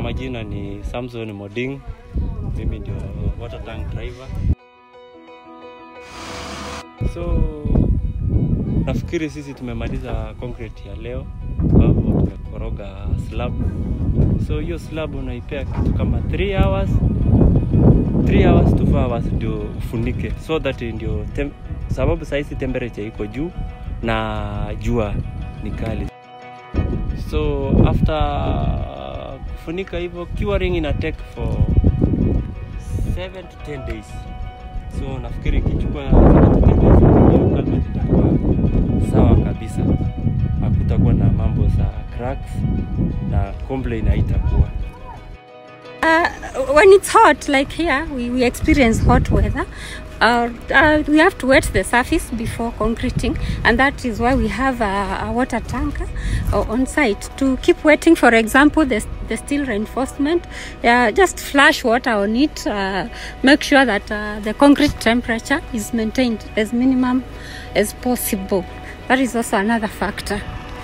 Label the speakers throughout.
Speaker 1: majina ni Samson Moding, mimi ndio water tank driver. So nafikiri sisi tumemaliza concrete ya leo, ambapo tumekoroga slab. So hiyo slab unaipea kitu kama 3 hours 3 hours to 4 hours ndio ufunike, so that ndio tem, sababu sahizi temperature iko juu na jua ni kali, so after kufunika hivyo, curing ina take for 7 to 10 days. So nafikiri ikichukua 7 to 10 days hiyo culvert itakuwa sawa kabisa, hakutakuwa na mambo za cracks na complain haitakuwa.
Speaker 2: Uh, when it's hot, like here, we, we experience hot weather. Uh, uh, we have to wet the surface before concreting, and that is why we have a, a water tanker uh, on site to keep wetting. For example, the, the steel reinforcement, uh, just flash water on it, uh, make sure that uh, the concrete temperature is maintained as minimum as possible. That is also another factor.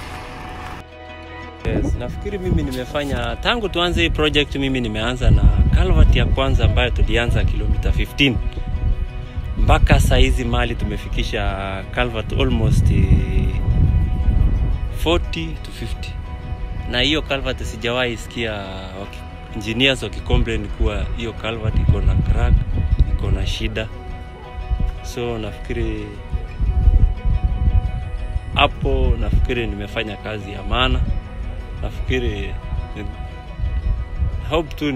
Speaker 1: Yes, nafikiri mimi nimefanya tangu tuanze hii project, mimi nimeanza na culvert ya kwanza ambayo tulianza kilomita 15 mpaka saizi mali tumefikisha culvert almost eh, 40 to 50, na hiyo culvert sijawahi sikia waki, engineers wakicomplain kuwa hiyo culvert iko na crack, iko na shida, so nafikiri hapo, nafikiri nimefanya kazi ya maana nafikiri hope tu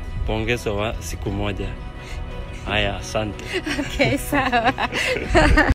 Speaker 1: nitapongezwa siku moja. Haya, asante.
Speaker 2: Okay, sawa.